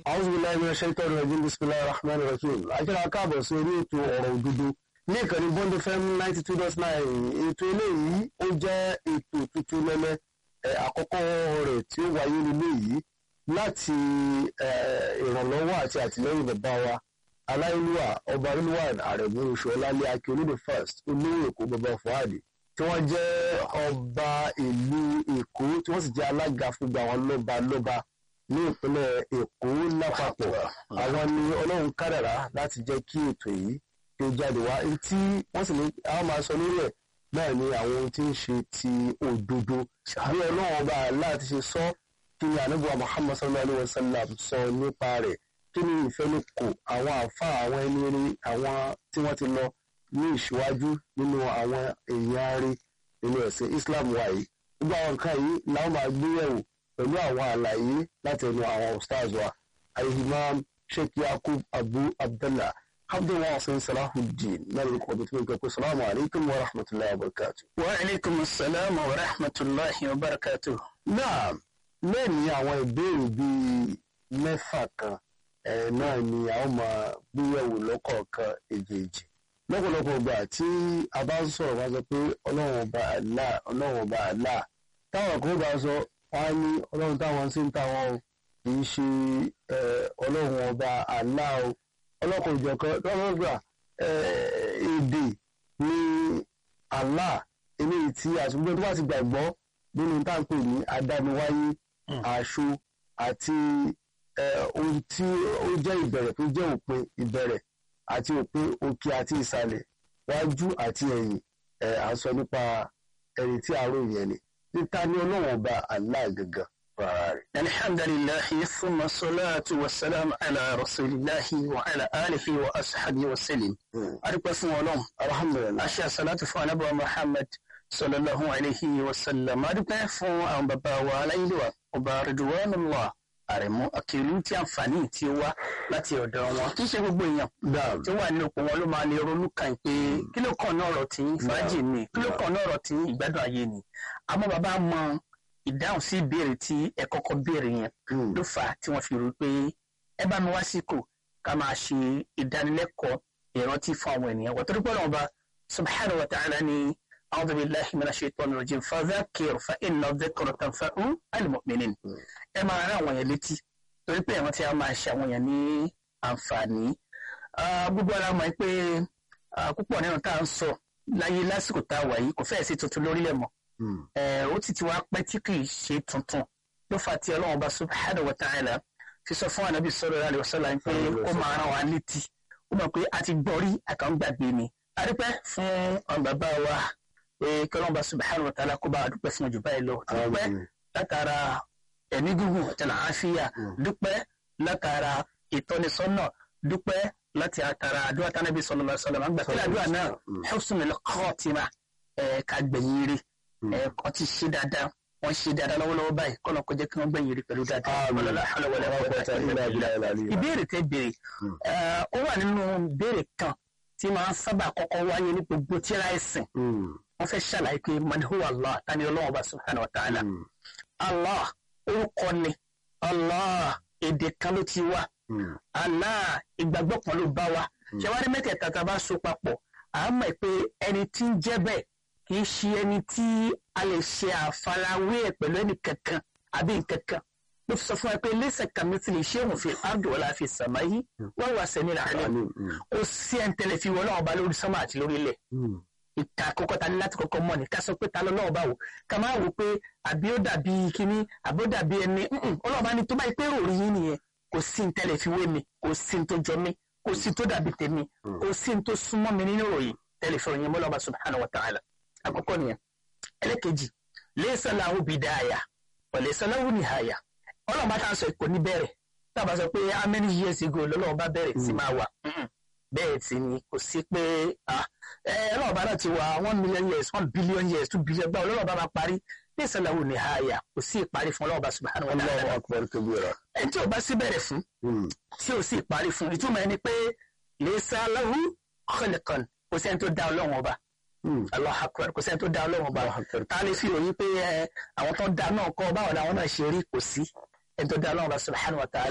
a'udhu billahi minash shaitani rajim bismillahir rahmanir rahim akíra káàbọ̀ sí orí ètò ọ̀rọ̀ òdodo ní ìkànnì bond fm ninety two dot nine ètò eléyìí ó jẹ́ ètò tuntun lẹ́lẹ́ àkọ́kọ́ rẹ̀ tí ó wáyé nílé yìí láti ìrànlọ́wọ́ àti àtìlẹ́yìn bàbá wa aláìlúwà ọba rilwan àrẹ̀mú oṣù ọlálẹ́ akíolódé first olówó èkó bàbá fuadi tí wọ́n jẹ́ ọba ìlú èkó tí wọ́n sì jẹ́ alága fún gbogbo àwọn lọ́ba lọ́ba ní ìpínlẹ̀ èkó lápapọ̀ àwọn ni ọlọ́run kádàrá láti jẹ́ kí ètò yìí kí ó jáde wá tí wọ́n sì ní àwọn máa sọ lórí ẹ̀ náà ni àwọn ohun tí ń ṣe ti òdodo bí ọlọ́run ọba láti ṣe sọ kí ni ànábùwà muhammad sallallahu alayhi wa sallam sọ nípa rẹ̀ kí ni ìfẹnukò àwọn àfa àwọn ẹni rí àwọn tí wọ́n ti lọ ní ìṣíwájú nínú àwọn èèyàn rí nínú ẹ̀sìn islam wa yìí gbogbo àwọn nǹkan yìí làwọn máa gbé yẹ̀wò pẹ̀lú àwọn àlàyé láti ẹnu àwọn ustaz wa al-imam sheikh yakub abu abdullah abdullah hasan salahuddin náà lórí kọ́ọ̀dù tí wọ́n gbé pé salamu alaykum wa rahmatulahi wa barakatu. wa aleykum salaam wa rahmatulahi wa barakatu. náà lẹ́yìn àwọn ìbéèrè bíi mẹ́fà kan ẹ̀ náà ni a ó máa gbéyẹ̀wò lọ́kọ̀ọ̀kan èjèèjì lọ́pọ̀lọpọ̀ ìgbà tí a bá ń sọ̀rọ̀ wá sọ pé ọlọ́run ọba Allah ọlọ́run ọba Allah táwọn kan bá sọ wọ́n á ní ọlọ́run táwọn sí ń táwọn o kì í ṣe ọlọ́run ọba Allah o ọlọ́kùnrin ìjọkan lọ́wọ́ gbà èdè ní Allah eléyìí tí àtúgbò tó bá ti gbàgbọ́ nínú táǹpì ní adániwáyé àṣọ àti ohun tí ó jẹ́ ìbẹ̀rẹ̀ tó jẹ́ òpin ìbẹ̀rẹ̀ àti òpin òkè àti ìsàlẹ̀ wájú àti ẹ̀yìn à ń sọ nípa ẹni tí àárò yẹn ni níta ní ọlọ́run ọba Allah gangan fara rẹ̀. alhamdulilahi thumma salatu wa salam ala rasulillahi wa ala alihi wa ashabi wa salim. adúpẹ́ fún ọlọ́run alhamdulilayi. aṣọ àṣàlátù fún anábọ̀ muhammad sallallahu alayhi wa sallam adúpẹ́ fún àwọn bàbá wa aláìlúwa ọba ridwanullah àrẹ̀mú akérú tí àǹfààní tí ó wá láti ọ̀dọ̀ wọn kì í ṣe gbogbo èèyàn tí ó wà nínú ipò wọn ló máa lè ronú kàn pé kí ló kàn náà ọ̀rọ̀ tí fàájì ni kí ló kàn náà ọ̀rọ̀ tí ìgbádùn ayé ni àmọ́ bàbá mọ ìdáhùn sí ìbéèrè tí ẹ kọ́kọ́ béèrè yẹn ló fà á tí wọ́n fi rò pé ẹ bá mi wá síkò ká máa ṣe ìdánilẹ́kọ̀ọ́ ìrántí fún àwọn ènìyàn wọ́n torí pé ọ̀nà ọba subhanahu wa ta'ala ni أعوذ بالله من الشيطان الرجيم فذكر فإن الذكر تنفع المؤمنين ẹ máa rán àwọn yẹn létí torí pé àwọn tí a máa ṣe àwọn yẹn ní àǹfààní gbogbo ara mọ̀ pé púpọ̀ nínú tá à ń sọ láyé lásìkò tá a wà yìí kò fẹ́ẹ̀ sí tuntun lórílẹ̀ mọ́ ó ti ti wá pẹ́ tí kì í ṣe tuntun ló fà tí ọlọ́run ọba subhanahu wa ta'ala fi sọ fún anabi sallallahu alaihi wasallam pé ó máa rán wa létí ó mọ̀ pé a ti gbọ́ rí àkàngbàgbé ni a dúpẹ́ fún ọ̀n bàbá wa pé kí ọlọ́run ọba subhanahu wa ta'ala kó bá a dúpẹ́ fún ọjọ́ báyìí lọ dúpẹ́ látara ẹ̀mí gígùn àtẹnà àáfíà dúpẹ́ látara ìtọ́nisọ́nà dúpẹ́ láti àtàrà àdúrà tánàbí sallallahu alaihi wasallam àgbà kílà àdúrà náà husnul khatima ká gbẹ̀yìn rí wọ́n ti ṣe dáadáa wọ́n ṣe dáadáa lọ́wọ́lọ́wọ́ báyìí kọ́nà kó jẹ́ kí wọ́n gbẹ̀yìn rí pẹ̀lú dáadáa. ìbéèrè tẹ béèrè ó wà nínú béèrè kan tí máa ń sábà kọ́kọ́ wáyé ní gbogbo tíra ẹ̀sìn wọ́n fẹ́ ṣàlàyé pé man huwa Allah tani Ọlọ́run bá subhanahu wa ta'ala Allah orúkọ ni Allah èdè kan ló ti wá Allah ìgbàgbọ́ kan ló bá wa ṣẹwárí mẹ́tẹ̀ẹ̀ta tá a bá so papọ̀ à á mọ̀ pé ẹni tí ń jẹ́ bẹ́ẹ̀ kì í ṣe ẹni tí a lè ṣe àfarawé ẹ̀ pẹ̀lú ẹnì kankan àbí nkankan ló fi sọ fún wa pé lẹ́sẹ̀ kàmítì lè ṣé òun fi áàdù ọ̀la fi sàmá yìí wọ́n wà sẹ́ni làálẹ̀ kò sí ẹ̀ ń tẹ̀lé fi wọ́n náà bá lórí sánmà àti lórí ilẹ̀ ìka àkọ́kọ́ ta ní láti kọ́kọ́ mọ̀ ní ká sọ pé ta lọ́wọ́ bá wò ká máa wò pé àbí ó dàbí kíní àbí ó dàbí ẹni ọlọ́ọ̀bá ni tó bá yẹ pé rò rí yín nìyẹn kò sí ní tẹ́lẹ̀ fi wé mi kò sí ní tó jọ mí kò sí tó dàbí tèmi kò sí ní tó súnmọ́ mi nínú ìròyìn tẹ́lẹ̀ fi ròyìn mọ́lọ́ọ̀bá subhanahu wa ta'ala àkọ́kọ́ nìyẹn ẹlẹ́kejì laysa lahu bidaya wa laysa lahu nihaya ọlọ́ọ̀bá tá a sọ kò ní bẹ̀rẹ̀ tá a bá sọ pé how many years ago lọ́lọ́ọ̀bá bẹ̀rẹ̀ sí máa wà bẹ́ẹ̀ sì ni kò sí pé ọlọ́ọ̀bá náà ti wà one million years one billion years two billion gbà ọlọ́ọ̀bá máa parí laysa lahu nihaya kò sí ìparí fún ọlọ́ọ̀bá subhanahu wa ta'ala Allahu akbar kabira. ẹni tí ò bá sí bẹ̀rẹ̀ fún tí ò sì parí fún ìtumọ̀ ẹni pé laysa lahu khalqan kò sẹ́ni tó dá ọlọ́run ọba Allahu akbar kò sẹ́ni tó dá ọlọ́run ọba Allahu akbar. ta lè fi ròyìn pé ẹ, àwọn tó dá náà kọ́ báwo làwọn náà ṣe rí kò sí ẹni tó dá ọlọ́run ọba subhanahu wa ta'ala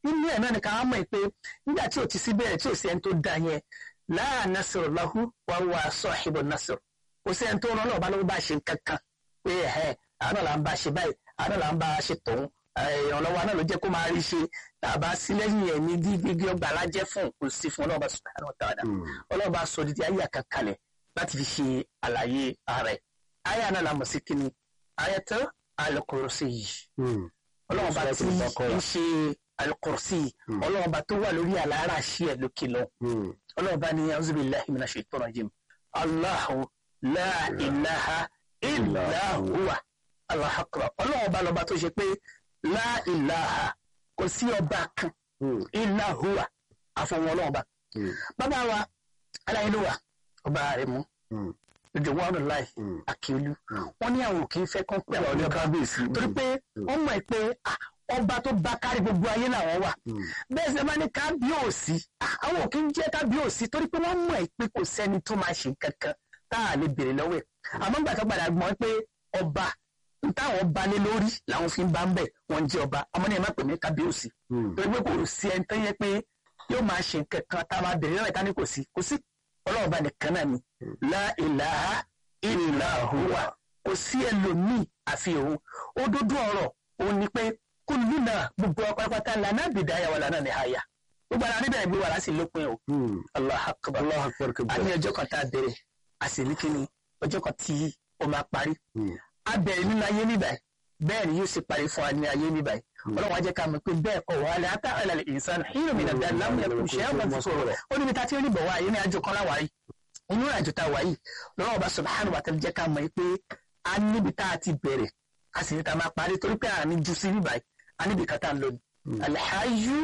inú ẹ̀ náà ni ká wá mọ̀ pé nígbà tí ò ti sí bẹ̀rẹ̀ tí ò sí ẹni tó da yẹn la nasr lahu wa huwa sahibu nasr kò sí ẹni tó rán náà bá lọ́wọ́ bá ṣe kankan pé ẹ̀ àwọn náà là ń bá ṣe báyìí àwọn náà là ń bá ṣe tòun ìrànlọ́wọ́ náà ló jẹ́ kó máa rí ṣe tàbá sí lẹ́yìn ẹ̀ ní gbígbé ọgbà alájẹ́ fún kò sí fún ọlọ́ọ̀bá subhanahu wa ta'ala ọlọ́ọ̀bá sọ dídí ayé àkàkalẹ̀ láti fi ṣe àlàyé ààrẹ ayé náà la mọ̀ sí kíni ayatò al-kursi yìí ọlọ́ọ̀bá tí ń ṣe al-kursi ọlọ́ọ̀bá tó wà lórí àlàárà ṣí ẹ̀ lókè lọ ọlọ́ọ̀bá ní a'udhu billahi minash shaitanir rajim Allahu la ilaha illa huwa Allahu akbar ọlọ́ọ̀bá lọ́ba tó ṣe pé la ilaha kò sí ọba kan illa huwa àfọwọ́n ọlọ́ọ̀bá bàbá wa aláìlúwà ọba rẹ̀ mú ìjọwọ́n láì àkíolú wọ́n ní àwọn òkè fẹ́ kán pẹ́ àwọn ọba torí pé wọ́n mọ̀ pé ọba tó bá kárí gbogbo ayé làwọn wà bẹ́ẹ̀ sì máa ní kábíyèsí àwọn òkè ń jẹ́ kábíyèsí torí pé wọ́n mọ̀ pé kò sẹ́ni tó máa ṣe kankan tá a lè béèrè lọ́wọ́ ẹ̀ àmọ́ gbà tó padà gbọ́n pé ọba táwọn bá lé lórí làwọn fi ń bá ń bẹ̀ wọ́n ń jẹ́ ọba àmọ́ ní ẹ̀ má pè mí kábíyèsí torí pé kò sí ẹni tó yẹ pé yóò máa ṣe kankan tá a máa béèrè lọ́wọ́ ẹ̀ tá ní kò sí kò sí ọlọ́run bá nìkan náà ni la ilaha illa huwa kò sí ẹlòmíì àfi òun òdodo ọ̀rọ̀ òun ni pé kúlù náà gbogbo pátápátá lànà bìdáyà wà lànà nìhàyà gbogbo ara níbẹ̀ gbé wà láti lópin o Allahu akbar a ní ọjọ́ kan tá a bẹ̀rẹ̀ a sì ní kíni ọjọ́ kan tí ó máa parí a bẹ̀rẹ̀ nínú ayé níbàyí bẹ́ẹ̀ ni yóò sì parí fún wa ní ayé níbàyí ọlọ́run ajẹ́ ká mọ̀ pé bẹ́ẹ̀ kọ́ wà á ata àlàlẹ̀ ìsàn hírò mi nàdá lámúyẹ kò ṣe é wọ́n ti sọ̀rọ̀ ó níbi tá a ti rí bọ̀ wá yìí ní àjò kan láwàá yìí inú àjò tá a wà yìí lọ́wọ́ ọba subhanahu wa ta'ala jẹ́ ká mọ̀ pé a níbi tá a ti bẹ̀rẹ̀ a sì ní ta máa parí torí pé a ní ju sí níbàyí a níbi kan tá a lọ ní. alhayu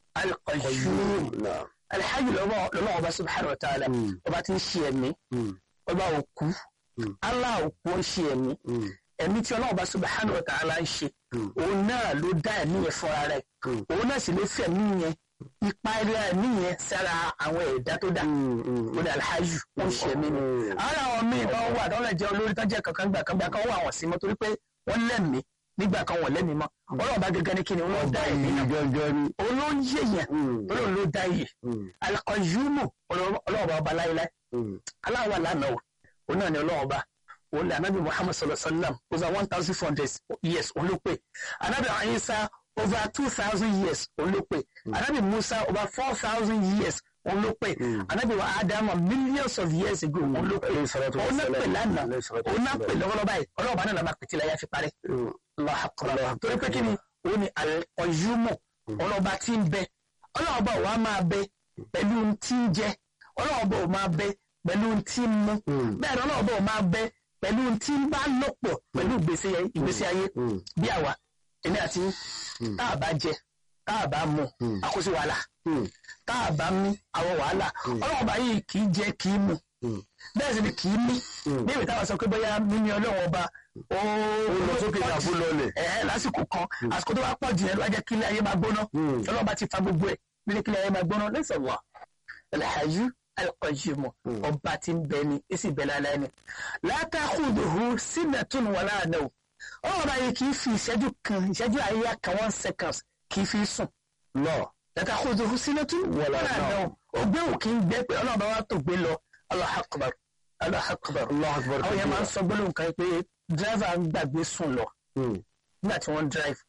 alqayyum alhayu lọ́wọ́ ọba subhanahu wa ta'ala ọba ti ń ṣe ẹ̀mí ọba òkú Allah òkú ń ṣe ẹ̀mí ẹ̀mí tí ọlọ́run bá subhanahu wa ta'ala ń ṣe òun náà ló dá ẹ̀mí yẹn fúnra rẹ̀ òun náà sì lè fi ẹ̀mí yẹn ipa ilé ẹ̀mí yẹn sára àwọn ẹ̀dá tó dá ó dá alhaju ó ń ṣe ẹ̀mí ni ara àwọn míì tó wà tó lè jẹ́ olórí tó jẹ́ kankan gbà kan gbà kan wà wọ́n sí mọ́ torí pé wọ́n lẹ́mìí nígbà kan wọ́n lẹ́mìí mọ́ ọlọ́run bá gẹ́gẹ́ ní kíni wọ́n dá ẹ̀mí náà òun ló ń yé yẹn olóòrùn ló dá yẹ alqayyumu ọlọ́run bá ọba láéláé aláwọ̀ lánàá òun náà ni ọlọ́run bá òun ni anabi muhammad sallallahu alaihi wa sallam over one thousand four hundred years òun ló pé anabi ayisa over two thousand years òun ló pé anabi musa over four thousand years òun ló pé anabi wa adama millions of years ago òun ló pé òun náà pè lánàá òun náà pè lọ́wọ́lọ́wọ́ báyìí ọlọ́ọ̀bá náà lọ́ba pètè láyà fi parẹ́ Allahu akbar torí pé kí ni òun ni ọ̀yúmọ̀ ọlọ́ọ̀bá tí ń bẹ ọlọ́ọ̀bá wa máa bẹ pẹ̀lú tí ń jẹ ọlọ́ọ̀bá ò máa bẹ pẹ̀lú tí ń mú bẹ́ẹ̀ ni ọlọ́ọ̀bá ò máa bẹ pẹ̀lú tí ń bá lọ́pọ̀ pẹ̀lú ìgbésí ayé bí àwa èmi àti tá a bá jẹ tá a bá mu àkóso wàhálà tá a bá mí àwọn wàhálà ọlọ́run ọba yìí kì í jẹ kì í mu bẹ́ẹ̀ sì ni kì í mí bí ìwé táwọn sọ pé bóyá mímí ọlọ́run ọba ó lọ sókè ìyàbó lọlẹ̀ ẹ̀ lásìkò kan àsìkò tó bá pọ̀ jù yẹn ló wá jẹ́ kílẹ̀ ayé máa gbóná ọlọ́run ọba ti fa gbogbo ẹ̀ nílé kílẹ̀ ayé máa gbóná lẹ́sẹ̀ wà ẹ̀lẹ́hàyú alqayyum ọba tí ń bẹ ni èsì bẹ lálẹ́ ni látàkùdùhù sinatun wala nawm ọ̀rọ̀ báyìí kì í fi ìṣẹ́jú kan ìṣẹ́jú àyíyá kan one seconds kì í fi sùn lọ látàkùdùhù sinatun wala nawm ògbé òkè ń gbẹ pé ọlọ́run bá wà tó gbé lọ Allahu akbar Allahu akbar àwọn yẹn máa ń sọ gbólóhùn kan pé dírẹ́fà ń gbàgbé sùn lọ nígbà tí wọ́n ń drive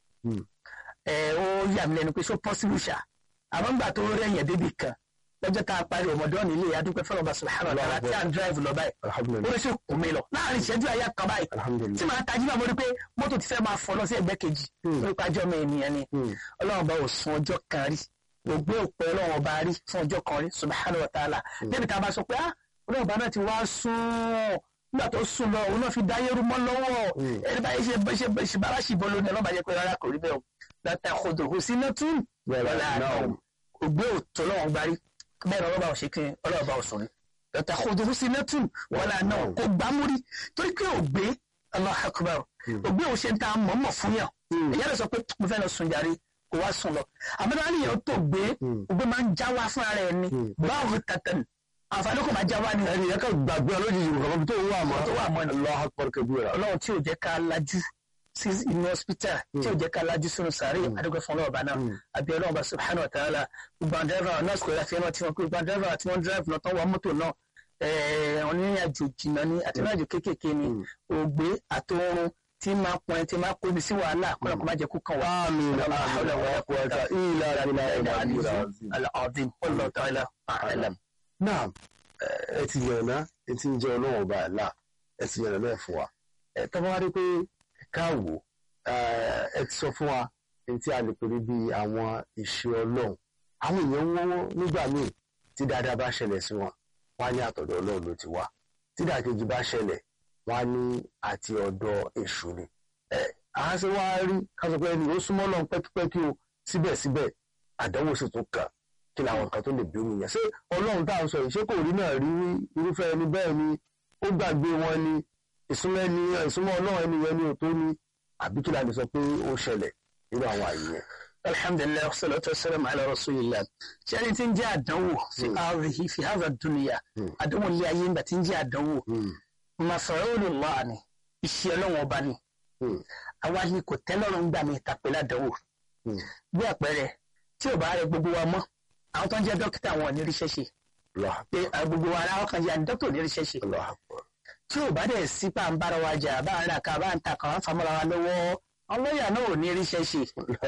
ẹ̀ ó yà mí lẹ́nu pé so possible ṣá àmọ́ nígbà tó rẹ̀ yẹn débì kan lọ́jọ́ tá a parí ọmọdé nílé adúpẹ́ fọlọ́ bá subhanahu wa ta'ala tí a ń drive lọ báyìí ó lè ṣe kù mí lọ láàrin ìṣẹ́jú àyà kan báyìí tí màá tají bá mo rí pé mọ́tò ti fẹ́ máa fọ́ lọ sí ẹgbẹ́ kejì nípa ọjọ́ mi ènìyàn ni ọlọ́run bá ò sun ọjọ́ kan rí gbogbo òpè ọlọ́run ọba rí fún ọjọ́ kan rí subhanahu wa ta'ala débi tá a bá sọ pé ah ọlọ́run ọba náà ti wá sún nígbà tó sùn lọ òun náà fi dáyé rú mọ́ lọ́wọ́ ẹni báyìí ṣe ṣe ṣe bára ṣì bọ́ lónìí ọlọ́ba yẹ pé rárá kò rí bẹ́ẹ̀ o látàkùdù sinatun wala nawm ògbé òtò lọ́wọ́ gbarí bẹ́ẹ̀ ọlọ́ba ò ṣe kí ọlọ́ba ò sùn ní. Dọ̀tà kòdòrú sí nẹ́tùn wọlé àná kò gbámúrí torí pé ògbé Allahu Akbar ògbé ò ṣe ń ta mọ̀ọ́mọ̀ fún yàn. Ìyá rẹ̀ sọ pé mo fẹ́ lọ sùn jàre kò wá sùn lọ. Àmọ́tá ní ìyẹn tó gbé ògbé máa ń já wá fún ara ẹ̀ ni báwo tàtàn àǹfààní kò máa já wá ni. ẹni yẹn kàn gbàgbé ọlójijì nǹkan tó wà mọ́ tó wà mọ́ ni. Allahu Akbar kabira. Ọlọ́run tí ò jẹ́ ká lajú sí inú hospital tí ò jẹ́ ká lajú sínú sàárè àdúgbò fún ọlọ́ọ̀bá náà àbí ọlọ́ọ̀bá subhanahu wa ta'ala gbogbo àwọn dẹ́rẹ́bà nọ́ọ̀sì kò láti ẹran tí wọ́n gbogbo àwọn dẹ́rẹ́bà tí wọ́n dẹ́rẹ́bà náà tán wọ mọ́tò náà àwọn onírìn àjò jìnnà ni àti ìrìn àjò kéékèèké ni ògbé àtòrun tí máa pọn ẹ tí máa kó mi sí wàhálà kọ́nà kó má jẹ́ kó kàn wá. آمين آمين ولا قوة إلا بالله العلي العظيم العظيم والله تعالى أعلم náà ẹ ti yànnà ẹ ti ń jẹ ọlọ́run ọba àlá ẹ ti yànnà náà fún wa ẹ tọ́ bá wá rí pé ká wò ẹ ti sọ fún wa ní tí a lè pè ní bí àwọn ìṣe ọlọ́run àwọn èèyàn wọ́n nígbà míì tí dáadáa bá ṣẹlẹ̀ sí wọn wọ́n á ní àtọ̀dọ̀ ọlọ́run ló ti wá tí dàkejì bá ṣẹlẹ̀ wọ́n á ní àti ọ̀dọ̀ èṣù ni ẹ àá ṣe wá rí ká sọ pé ẹni ó súnmọ́ ọlọ́run pẹ́kípẹ́kí o síbẹ̀síbẹ̀ àdánwò sì tún kàn kí làwọn nǹkan tó lè bí omi yẹn ṣé ọlọ́run tá à ń sọ yìí ṣé kò rí náà rí irúfẹ́ ẹni bẹ́ẹ̀ ni ó gbàgbé wọn ni ìsúnmọ́ ẹni ìsúnmọ́ ọlọ́run ẹni yẹn ni ò tó ni àbí kí la lè sọ pé ó ṣẹlẹ̀ nínú àwọn àyè yẹn. alhamdulilayi wasalaatu wasalaamu ala rasulillah ṣé ẹni tí ń jẹ́ àdánwò fi ààrẹ fi hàzà dúnìyà àdánwò ilé ayé ńgbà tí ń jẹ́ àdánwò masaolullah ni iṣẹ́ ọlọ́run ọba ni àwa ni kò tẹ́lọ́rùn gbà mí tàpẹ́ ládánwò bí àpẹẹrẹ tí ò bá rẹ gbogbo wa mọ́ àwọn tó ń jẹ́ dókítà wọn ò ní ríṣẹ́ ṣe pé gbogbo wa ara ọkàn jẹ́ dókítà ò ní ríṣẹ́ ṣe tí ò bá dẹ̀ sí pa ń bára wa jà bá ń ra ká bá ń ta kàn án famọ́ra wa lọ́wọ́ ọlọ́yà náà ò ní ríṣẹ́ ṣe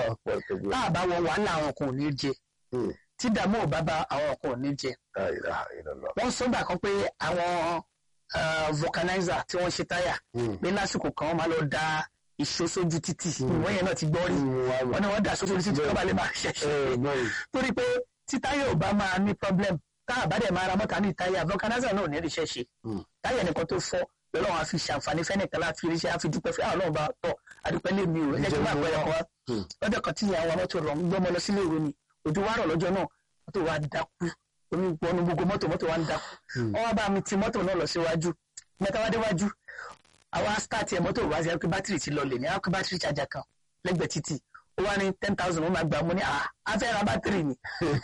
tá a bá wọ wàhálà àwọn kan ò ní jẹ tí dààmú ò bá bá àwọn kan ò ní jẹ wọ́n sọ́gbà kan pé àwọn vulcanizer tí wọ́n ṣe táyà pé lásìkò kan wọ́n máa lọ da ìṣó sójú títì ìwọ́n yẹn náà ti gbọ́ rí wọ́n ní wọ́n dà sójú títì kọ́ bá lè máa ṣẹ̀ṣẹ̀ torí pé tí táyà ò bá máa ní problem tá a bá dẹ̀ máa ra mọ́ta ní táyà vulcanizer náà ò ní ríṣẹ́ ṣe táyà nìkan tó fọ́ lọ́wọ́ àwọn afi ṣàǹfààní fẹ́nìkan láti ríṣẹ́ àfi dúpẹ́ fún àwọn ọlọ́run bá tọ̀ àdúpẹ́ lé mi ò ẹ jẹ́ kí wọ́n àpẹẹrẹ kan wá lọ́jọ́ kan tí àwọn mọ́tò rọ̀ ń gbọ́mọ lọ sílé ìwé ni òjò wá rọ̀ lọ́jọ́ náà mọ́tò wa dákú omi gbọ́nu gbogbo mọ́tò mọ́tò wa ń dákú wọ́n wá bá mi ti mọ́tò náà lọ síwájú mẹ́ta wá déwájú àwa start ẹ̀ mọ́tò wá sí ẹ pé bátìrì ti lọlẹ̀ ní àwọn bátìrì charger kan lẹ́gbẹ̀ẹ́ títì ó wá ní ten thousand ó máa gbà mú ní à á fẹ́ ra bátìrì ni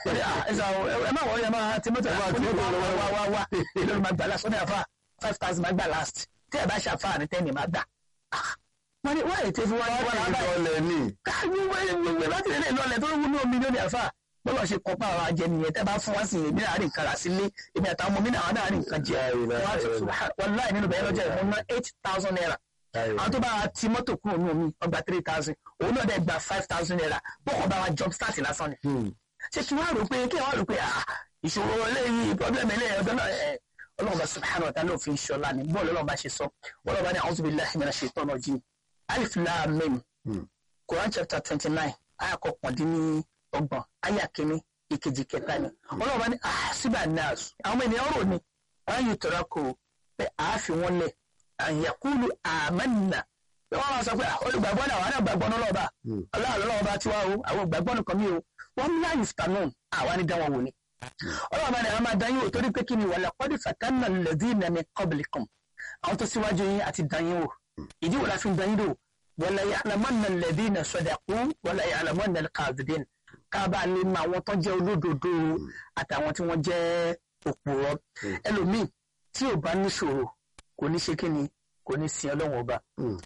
ẹ má wọlé ẹ má ti mọ́tò wá wá wá wá èlò ló máa gbà last ó ní àfà five thousand máa gbà last tí ẹ bá ṣàfà ní ten ní máa gbà. wọ́n ní wọ́n ètò ìfowópamọ́ wọn náà báyìí káàbí wọ́n bátìrì lè lọlẹ̀ tó wú ní omi lónìí àfà bọ́lá ṣe kọ́ pa àwọn ajẹ nìyẹn tẹ́ bá fún wá sí èmi náà rìn kàrà sílé èmi àtàwọn ọmọ mi náà náà rìn kan jẹ wọn láì nínú bẹ̀rẹ̀ lọ́jọ́ ìfún náà eight thousand naira àwọn tó bá wa ti mọ́tò kúrò ní omi ọgbà three thousand òun náà dẹ̀ gba five thousand naira bọ́kọ̀ bá wa jump start lásán ni. ṣé kí wọ́n rò pé kí wọ́n rò pé ìṣòro eléyìí problem eléyìí ọ̀dọ́ náà ọlọ́run bá subhanahu wa ta'ala òfin ṣọlá ni bọ́ọ̀lù ọlọ́run bá ṣe sọ ọlọ́run bá ní a'udhu billahi minash shaitani rajim alif lam mim Quran chapter twenty nine ayakọ̀ pọ̀ndínní ọgbọ̀n aya kìíní ìkejì kẹta ni ọlọ́run bá ní àṣìbà nurse àwọn ènìyàn rò ní wọ́n yóò tọ́ra kó pé àáfi wọn lẹ̀ àyàkúlù àmánà pé wọ́n máa sọ pé olùgbàgbọ́ náà wọ́n náà gbàgbọ́ náà lọ́ba ọlọ́run lọ́wọ́ bá tiwa o àwọn gbàgbọ́ nìkan mi o wọ́n ní àyè fìtánù àwa ní dáwọn wò ni ọlọ́run bá ní àwọn máa dán yín wò torí pé kí ni wàlẹ̀ kọ́dí fàtánà lẹ́dínà min qablikum àwọn tó síwájú yín àti dán yín wò ìdí wò la fi dán yín wò wala ya'lamanna alladhina sadaqu wala ya'lamanna al-kadhibin kábàá lè mọ àwọn tó jẹ́ olódodo àtàwọn tí wọ́n jẹ́ òpùrọ́ ẹlòmíì tí ò bá níṣòro kò ní ṣe kíni kò ní sin ọlọ́wọ́n ọba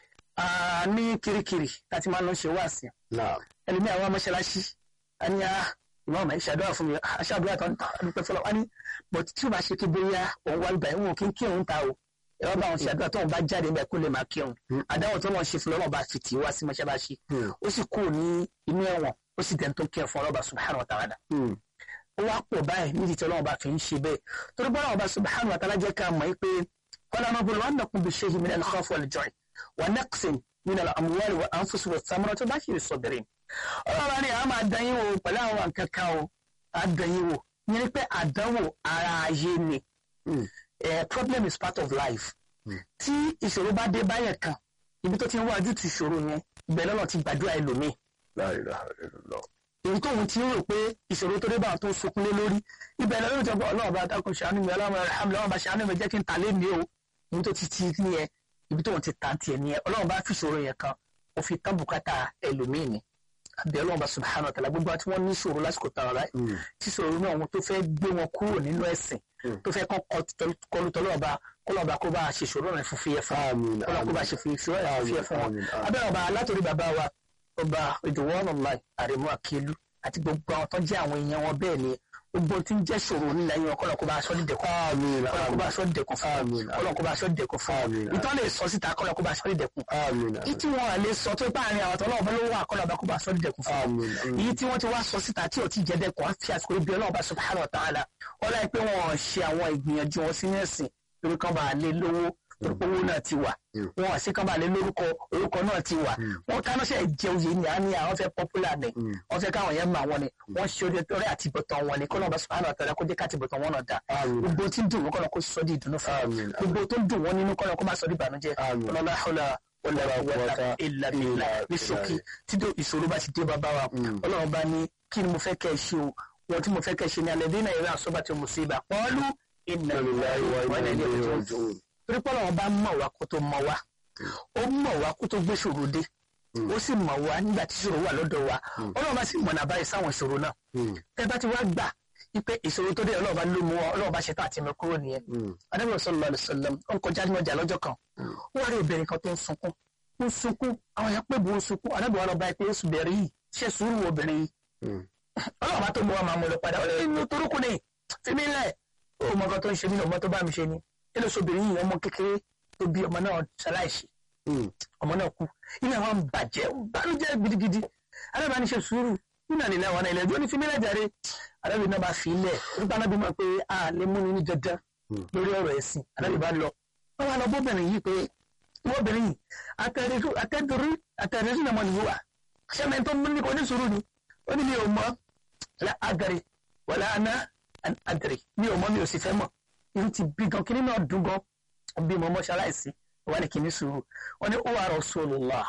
ní kirikiri láti máa lọ ṣe wá sí ẹlòmíì àwọn mọ́ṣáláṣí a ní ìwọ ọmọ ìṣàdúrà fún mi aṣáàdúrà tó ń ta àdúpẹ́ fọlọ́ wá ní but tí o bá ṣe kí bóyá òun wá ibà ìwọ̀n kí n kí òun ta o ẹ̀rọ bá wọn ṣàdúrà tó ń bá jáde níbẹ̀ kó lè máa kí òun àdáwọ̀ tó wọn ṣe fún lọ́wọ́ bá fi tì í wá sí mọ́ṣáláṣí ó sì kúrò ní inú ẹ̀wọ̀n ó sì dẹ̀ tó kí ẹ̀ fún ọlọ́ba subhanahu wa ta'ala. ó wá pọ̀ báyìí nídìí tí ọlọ́run bá fi ń ṣe bẹ́ẹ̀ torí bọ́lá ọba subhanahu wa ta'ala jẹ́ ká mọ̀ pé kọ́lá máa bolo wọn nàkún bí ṣéyìn min al-khawf wal-ju'i wa naqsin min al-amwali wa anfusi wa thamarati bá ṣe sabirin. ọlọ́run ni a máa dán yín wò pẹ̀lú àwọn kankan o a dán yín wò yẹn ni pé àdánwò ara ayé ni problem is part of life tí ìṣòro bá dé báyẹn kan ibi tó ti ń wájú ti ìṣòro yẹn ibẹ̀ lọ́nà ti gbàdúrà ẹlòmíì èyí tóun ti ń rò pé ìṣòro tó dé bá tó sunkún lé lórí ibẹ̀ lọ́nà ìjọba ọlọ́run bá dákun ṣàánú mi ọlọ́run alhamdulilayi ọlọ́run bá ṣàánú mi jẹ́ kí n ta lé mi o ibi tó ti ti ní ẹ ibi tóun ti ta tiẹ̀ ní ẹ ọlọ́run bá fi ìṣòro yẹn kan ó fi tán bùkátà ẹlòmíì ni àbí ọlọ́run bá subhanahu wa ta'ala gbogbo àti wọ́n ní ìṣòro lásìkò tààrà báyìí Mm. tí ìṣòro náà wọn tó fẹ́ gbé wọn kúrò nínú ẹ̀sìn Mm. tó fẹ́ kọ́ kọlu tọ́lọ́ọ̀bá kọ́lọ́ọ̀bá kó bá a ṣe ìṣòro náà fún fúyẹ́ fún wọn Àmín, kọ́lọ́ọ̀ kó bá a àmín. ṣe ìṣòro náà fún fúyẹ́ fún wọn Àmín, àmín. abẹ́rẹ́ ọba látòrí bàbá wa ọba ìdòwọ́n online àrẹ̀mú àkílù àti gbogbo àwọn tó jẹ́ àwọn èèyàn wọn bẹ́ẹ̀ ni gbogbo tí ń jẹ́ ṣòro nílẹ̀ yẹn kọ́lọ̀ kó bá aṣọ dídẹ̀kùn Àmín, kọ́lọ̀ kó bá àmín. aṣọ dídẹ̀kùn fún Àmín, wọn kọ́lọ̀ kó bá aṣọ dídẹ̀kùn fún wọn Àmín, ìtọ́ lè sọ síta kọ́lọ̀ kó bá aṣọ dídẹ̀kùn Àmín, èyí tí wọn lè sọ tó bá àárín àwọn tó lọ́wọ́ bá ló wà kọ́lọ̀ bá kó bá aṣọ dídẹ̀kùn fún wọn Àmín, àmín. èyí tí wọ́n ti wá sọ síta tí ò ti jẹ́ dẹ́kun á fi àsìkò ibi ọlọ́run bá subhanahu wa ta'ala wọ́n láì pé wọ́n ṣe àwọn ìgbìyànjú wọn sí ẹ̀sìn lórí kan bá lé lówó lórí pé owó náà ti wà Mm. wọn àti kan bá lé lórúkọ orúkọ náà ti wà wọn kánọ́ṣẹ́ jẹ oyè ni a ní àwọn fẹ́ popular ni Mm. wọ́n fẹ́ káwọn yẹn mọ àwọn ni wọ́n ṣe orí ọ̀rẹ́ àti ìbọ̀tàn wọn ni kọ́nà bá subhanahu wa ta'ala kó jẹ́ ká ti ìbọ̀tàn wọn náà dá Àmín. gbogbo tí ń dùn wọn kọ́nà kó sọ di ìdùnnú fún Àmín, wọn gbogbo tó ń dùn wọn nínú kọ́nà kó má sọ di ìbànújẹ́ Àmín. ọlọ́lá ọlá wala quwwata illa billah ní ṣókí tí dó ìṣòro bá ti dé bàbá wa Mm. ọlọ́run bá ní kí ni mo fẹ́ kẹ́ ẹ ṣe o wọn tí mo fẹ́ kẹ́ ẹ ṣe ni alẹ́ dínà ìrìn àṣọ bá ti mú sí ibà pọ́ọ́lù inna lillahi wa inna ilayhi raji'un torí pé ọlọ́run bá mọ̀ wá kó tó mọ̀ wá ó mọ̀ wá kó tó gbé ṣòro dé ó sì mọ̀ wá nígbà tí ṣòro wà lọ́dọ̀ wa ọlọ́run bá sì mọ̀nà báyìí sáwọn ìṣòro náà Mm. tẹ́ bá ti wá gbà wípé ìṣòro tó dé ọlọ́run bá ló mú ọ ọlọ́run bá ṣe tán àti mọ kúrò nìyẹn Mm. adábọ̀ sallallahu alaihi wasallam ó ń kọjá ní ọjà lọ́jọ́ kan ó wá rí obìnrin kan tó ń sunkún ó ń sunkún àwọn èèyàn pé bó ń sunkún adábọ̀ wa lọ bá ẹ pé oṣù bẹ̀rẹ̀ yìí ṣe sùúrù wo obìnrin yìí Mm. ọlọ́run bá tó mú wa máa mú lọ padà ó lè inú torúkú ni fímí lẹ̀ ó mọ nǹkan tó ń ṣe mí ọmọ tó bá mi ṣe ni ilé oṣù obìnrin yìí ọmọ kékeré tó bí ọmọ náà ṣaláìsí Mm. ọmọ náà kú inú àwọn bàjẹ́ ó bànújẹ́ gidigidi alábàá ní ṣe sùúrù nínú àlè àwọn ilẹ̀ ẹjọ́ ní fi mílẹ̀ jàre alábàá náà bá fi ilẹ̀ nípa náà bí mọ̀ pé a lè mú ni ní dandan Mm. lórí ọ̀rọ̀ ẹ̀sìn alábàá bá lọ wọ́n wá lọ bóbìnrin yìí pé bóbìnrin yìí àtẹ̀dúrí àtẹ̀dúrí náà mọ̀ nìyí wà sẹ́mi tó mú ní kò ní sùúrù ni ó ní mi ò mọ̀ la agari wàlá aná agari mi ò mọ̀ mi ò sì fẹ́ mọ̀ irú ti bí gan kí nínú ọdún gan bí mo mọ̀ ṣaláìsí wà ní kì í ní sùúrù wọ́n ní ó wà Rasulullah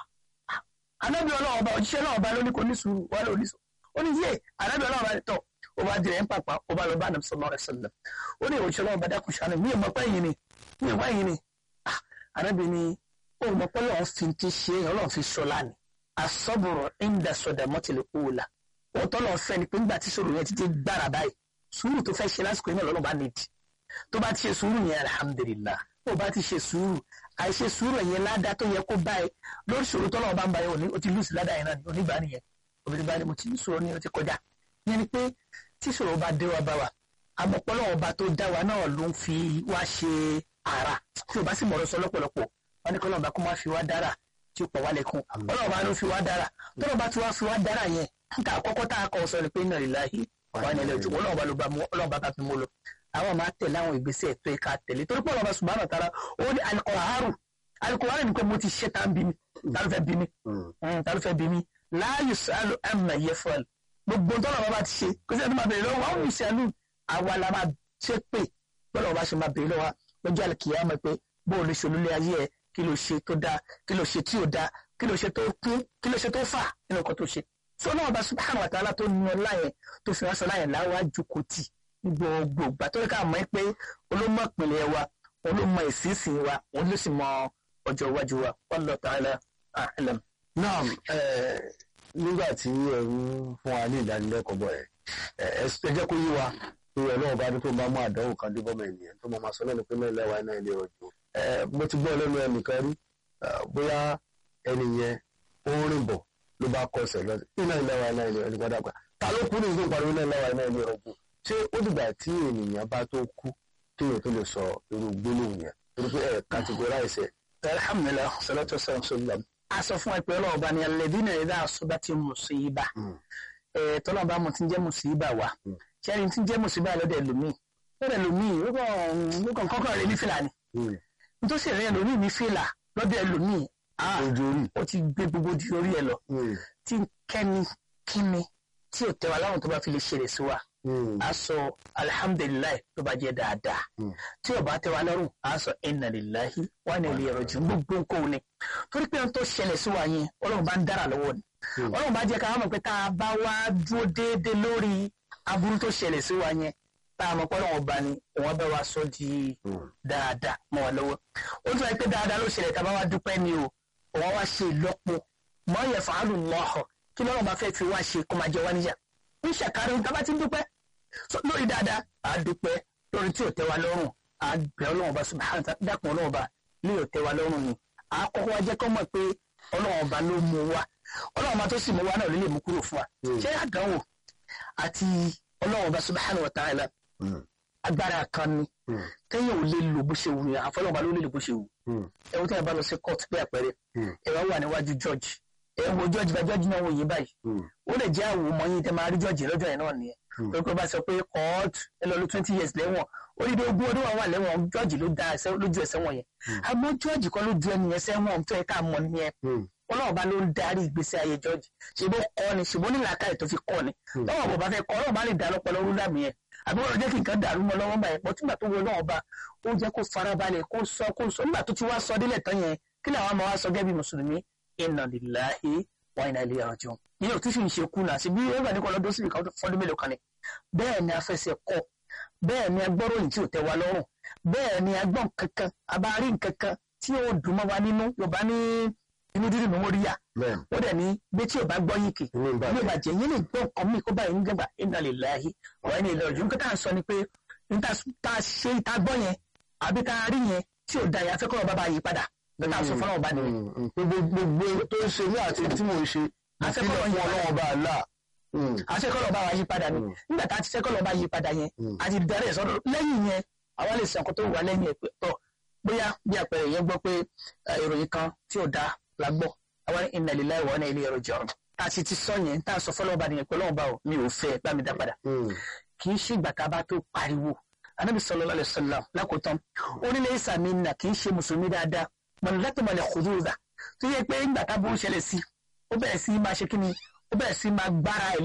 anábì ọlọ́run ọba òjíṣẹ́ náà ọba lóní kò ní sùúrù wà lóní sùúrù ó ní yé anábì ọlọ́run ọba tọ̀ ó bá dirẹ̀ ń pàpà ó bá lọ bá nàbì sallallahu alaihi wasallam ó ní òjíṣẹ́ náà ọba dákun ṣàánú mi ò mọ̀ pé yìí ni mi ò wá yìí ni Ah, anábì ni ó mọ̀ pé ọlọ́run fi ti ṣe ọlọ́run fi ṣọlá ni asọ́bùrọ̀ ìndà sọ̀dà mọ́tìlẹ̀ òòlà òun tọ́lọ̀ fẹ́ ni pé nígbà tí sọ̀rọ̀ yẹn ti dé gbára báyìí sùúrù tó fẹ́ ṣe lásìkò yẹn náà lọ́nà bá nídìí tó bá ti ṣe sùúrù yẹn alhamdulillah tó bá ti ṣe sùúrù àìṣe sùúrù yẹn ládá tó yẹ kó báyìí lórí ṣòro tọ́lọ̀ bá ń báyìí òní ó ti lùsì ládá yẹn náà ní onígbà nìyẹn obìnrin bá ní mo ti ní sùúrù ní o ti kọjá yẹn ni pé tí ṣòro bá dé wa bá wa àmọ̀pọ̀lọ́ ọba tó dá wa náà ló ń fi wá ṣe ara tí o bá sì mọ̀rọ̀ sọ lọ́pọ̀lọpọ̀ wọn ní kọ́lọ́ọ̀bá kó má fi wá dára tí ó pọ̀ wá lẹ́kùn ọlọ́ọ̀bá ló fi wá dára tọ́lọ́ọ̀bá tí wá fi wá dára yẹn nǹkan àkọ́kọ́ tá a kọ́ sọ ni pé inna lillahi wà ní ilẹ̀ òjò ọlọ́ọ̀bá ló bá mú ọlọ́ọ̀bá bá fi mú lọ àwọn máa tẹ̀lé àwọn ìgbésẹ̀ tó yẹ ká tẹ̀lé torí pé ọlọ́ọ̀bá subhanahu wa ta'ala ó ní alikọ̀hárù alikọ̀hárù ni pé mo ti ṣe tá a ń bí mi tá ló fẹ́ bí mi Mm. tá ló fẹ́ bí mi la yusalu amma yaf'al gbogbo tọ́lọ́ọ̀bá bá ti ṣe kó sí ẹni máa bèèrè lọ́wọ́ àwọn yusalu àwa la máa ṣe pé bọ́lọ́ọ̀bá ṣe máa bèèrè lọ́wọ́ lọ́jọ́ àlùkìyámà pé bó o lè ṣe olólè ayé ẹ kí ló ṣe tó dáa kí ló ṣe tí ò dáa kí ló ṣe tó kún kí ló ṣe tó fà nínú nǹkan tó ṣe tí ọlọ́run bá subhanahu wa ta'ala tó ní ọlá yẹn tó fi ránṣọ láyẹn láwájú kò tì ní gbogbo ìgbà tó yẹ ká mọ̀ pé olómọ ìpìlẹ̀ wa olómọ ìsinsìn wa òun ló sì mọ ọjọ́ iwájú wa wallahu ta'ala a'lam. Naam, eh, nígbà tí ẹ ń fún wa ní ìdánilẹ́kọ̀ọ́ bọ̀ ẹ̀ ẹ ẹ jẹ́ kó yí wa pé ọlọ́run bá ní tó bá mú àdánwò kan dé bọ́mọ ènìyàn tó mọ máa sọ lẹ́nu pé náà lẹ́wà iná ilé ọjọ́ ẹ mo ti gbọ́ lẹ́nu ẹnìkan rí eh, bóyá ẹni yẹn ó ń rìn bọ̀ ló bá kọsẹ̀ lọ sí iná ìlẹ́wà iná ilé ọjọ́ padà gbà ta ló kú ní ìlú ìpariwo iná ìlẹ́wà iná ilé ọjọ́ ṣé ó dìgbà tí ènìyàn bá tó kú kéèyàn tó lè sọ irú gbólóhùn yẹn torí pé ẹ categorize ẹ alhamdulilah salatu wasalam sallam. a sọ fún ẹ pé ọlọ́run bá ní alladhina idha asabati musiba Mm. ẹ̀ tọ́lọ́run bá mo ti ń jẹ́ musiba wa Mm. ṣẹ́ni tí ń jẹ́ musiba lọ́dẹ̀ lómi lọ́dẹ̀ lómi ó kàn ó kàn kọ́kọ́ rẹ̀ ní fìlà ni Mm. nítorí rẹ̀ lómi ní fìlà lọ́dẹ̀ lómi ojú orí ó ti gbé gbogbo di orí ẹ lọ Mm. tí kẹ́ni kíni tí ò tẹ́wa láwọn tó bá fi lè ṣeré sí wa Mm. a sọ alihamudulilayi tó bá jẹ́ dáadáa Mm. tí ò bá tẹ́wa lọ́rùn a sọ inna lillahi wa inna ilayhi raji'un gbogbo nǹkan ni torí pé ohun tó ṣẹlẹ̀ sí wa yẹn ọlọ́run bá ń dára lọ́wọ́ ni Mm. ọlọ́run bá jẹ́ ká mọ̀ pé tá a bá wá dúró déédéé lórí aburú tó ṣẹlẹ̀ sí wa yẹn tá a mọ̀ pé ọlọ́run ọba ni òun bá wa sọ di Mm. dáadáa mọ́ wa lọ́wọ́ ó tún wáyé pé dáadáa ló ṣẹlẹ̀ tá a bá wá dúpẹ́ ni o òun wá ṣe ìlọ́po mọ́ yẹ fàálù lọ́họ̀ kí lọ́rọ̀ bá fẹ́ fi wá ṣe kó máa jẹ wá níyà ń ṣàkárí tá a bá ti dúpẹ́ lórí dáadáa à á dúpẹ́ lórí tí ò tẹ́ wa lọ́rùn à á bẹ̀ ọlọ́run ọba subhanahu wa ta'ala dákun ọlọ́run ọba lè ò tẹ́ wa lọ́rùn ni à á kọ́kọ́ wá jẹ́ kọ́ mọ̀ pé ọlọ́run ọba ló mú wa ọlọ́run ọba tó sì mú wa náà ló lè mú kúrò fún wa ṣé àdánwò àti ọlọ́run ọba subhanahu wa ta'ala agbára kan ni téèyàn ò lè lò bó ṣe wù yẹn àfọlọ́run ọba ló lè lò bó ṣe wù ẹ̀wọ̀n tẹ́yà bá lọ sí court bí àpẹẹrẹ ẹ̀rọ wà níwájú judge ẹ̀ wo judge bá judge náà wò yín báyìí ó lè jẹ́ àwò mọ́ yín tẹ́ máa rí judge lọ́jọ́ yẹn náà nìyẹn pé kó bá sọ pé court ẹ lọ lọ twenty years lẹ́wọ̀n oríire ogún ọdún wà wà lẹ́wọ̀n judge ló dá lójú ẹsẹ̀ wọn yẹn àmọ́ judge kan ló ju ẹni yẹn sẹ́wọ̀n tó yẹ ká mọ̀ nìyẹn ọlọ́run bá ló ń darí ìgbésí ayé judge ṣèbó kọ́ ni ṣèbó ní làákàyè tó fi kọ́ ni lọ́wọ́ bò bá fẹ́ kọ́ ọlọ́run bá lè dá lọ́pọ̀lọ́ rúdà mi yẹn àbí wọ́n jẹ́ kí nǹkan dàrú mọ́ lọ́wọ́ báyìí pọ̀ tígbà tó wọ ọlọ́run bá ó jẹ́ kó farabalẹ̀ kó sọ kó sọ nígbà tó ti wá sọ délẹ̀ tán yẹn kí làwọn ọmọ wa sọ gẹ́gẹ́ bí mùsùlùmí inna lillahi wa inna ilayhi raji'un ìyẹn ò tí sì ń ṣe kú náà síbi ẹgbẹ́ ní kọ́ lọ́dún síbi kan fọ́dún mélòó kan ni bẹ́ẹ̀ ni afẹsẹ̀ kọ́ bẹ́ẹ̀ ni agbọ́ròyìn tí ò tẹ́ wa lọ́rùn bẹ́ẹ̀ ni agbọ́n kankan abárí kankan tí ó dùn mọ́ wa nínú yorùbá ní inú dídùn ní móríyá ó dẹ̀ ní bí tí ò bá gbọ́ yìí kì ní ìbàjẹ́ yín lè gbọ́ nǹkan mí kó báyìí nígbàgbà inna lillahi wa inna ilayhi raji'un nǹkan tá à ń sọ ni pé níta tá a ṣe ìta gbọ́ yẹn àbí tá a rí yẹn tí ò da yẹn afẹ́kọ̀ọ́ bàbá bá yí padà níta sọ fọlọ́wọ́ bá nìyẹn. gbogbo tó ń ṣe ní àti tí mò ń ṣe afẹ́kọ̀ọ́ fún yí ọlọ́wọ́ bá a là. àṣekọ̀ọ́ bá wa yí padà ni nígbà tá a ti ṣẹ́kọ̀ọ́ bá yí padà yẹn a ti darí ẹ̀ sọ́dọ̀ lẹ́yìn yẹn àwa lè sọ nǹkan tó wà lẹ́yìn ẹ̀ pé tọ́ bóyá bí àpẹẹrẹ yẹn gbọ́ pé ìròyìn kan tí ò dáa la gbọ́ àwa ní inna lillahi wa inna ilayhi raji'un a ti ti sọ yẹn tá a sọ fọlọ́wọ́ bá nìyẹn pé ọlọ́wọ́ bá o mi ò fẹ́ bá mi dá padà kì í ṣe ìgbà tá a bá tó pariwo anabi sallallahu alaihi wasallam lákòótán ó ní laysa minna kì í ṣe mùsùlùmí dáadáa mọ̀nà láti mọ̀lẹ̀ khuduza tó yẹ pé ìgbà tá a bó ń ṣẹlẹ̀ sí ó bẹ̀rẹ̀ sí máa ṣe kí ni ó bẹ̀rẹ̀ sí máa gbára ẹ̀